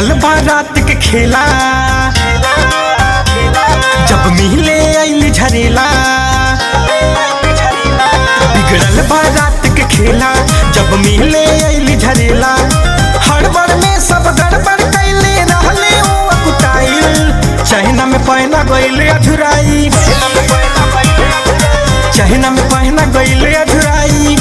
बिगड़ल बा रात के खेला जब मिले आइल झरेला बिगड़ल बा रात के खेला जब मिले आइल झरेला हड़बड़ में सब गड़बड़ कैले रहले ओ अकुटाइल चहना में पहना गइले अधुराई चहना में पहना गइले अधुराई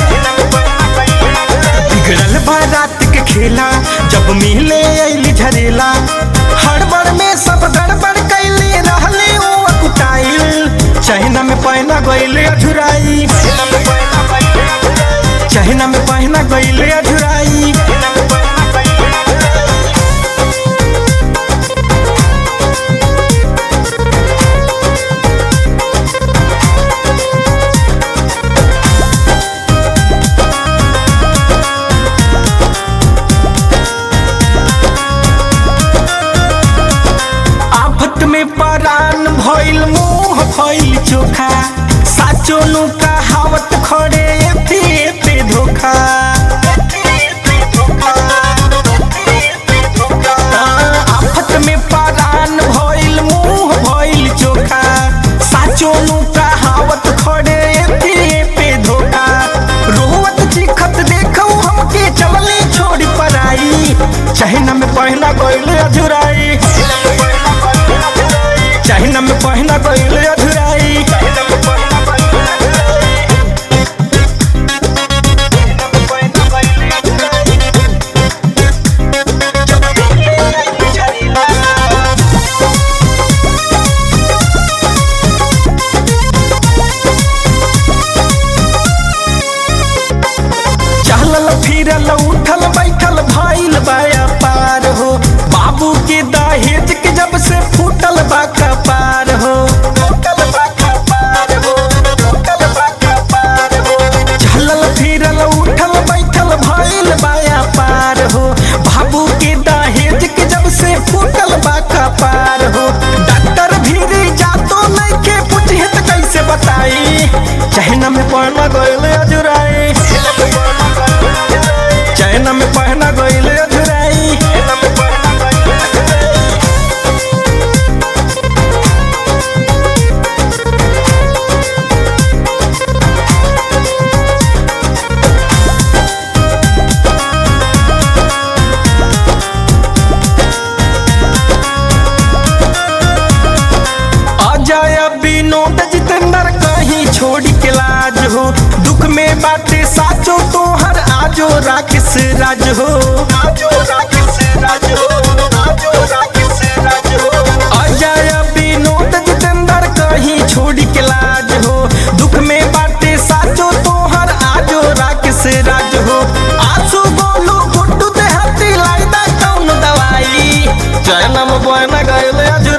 बिगड़ल बा रात के खेला जब मिले आइल झरेला हड़बड़ में सब गड़बड़ कैले रहले ओ अकुटाइल चहना में पहना गइले अधुराई चहना में पहना गइले अधुराई आफत में परान भइल मुंह भइल चोखा साचो नु कहावत खड़े एते एते धोखा आफत में परान भइल मुंह भइल चोखा साचो नु कहावत खड़े एते एते धोखा रोवत चिखत देखौ हमके चलले छोड़ पराई चहना में पहना गइल अधुराई चहना में पहना गइल अधुराई चलल फिरल उठल बैठल भइल बाया पार हो बाबू के दहेज के जब से फूटल बा कपार हो चलल फिरल उठल बैठल भइल बाया पार हो बाबू के दहेज के जब से फूटल बा कपार हो डॉक्टर भीरी जातो नहीं के पूछे त कैसे बताई चहना में पड़ना गइल अजुराई चैना में पहना गइले अधुराई अजय विनोद जितेंद्र कहीं छोड़ के लाज हो दुख में बाटे साचो तोहर आजो राकेश राज हो अजय विनोद जितेंद्र कहीं छोड़ के लाज हो दुख में बाटे साचो तोहर आजो राकेश राज हो आंसू बोलू गुड्डू देहाती लाइदा कौन दवाई जय नम बन गए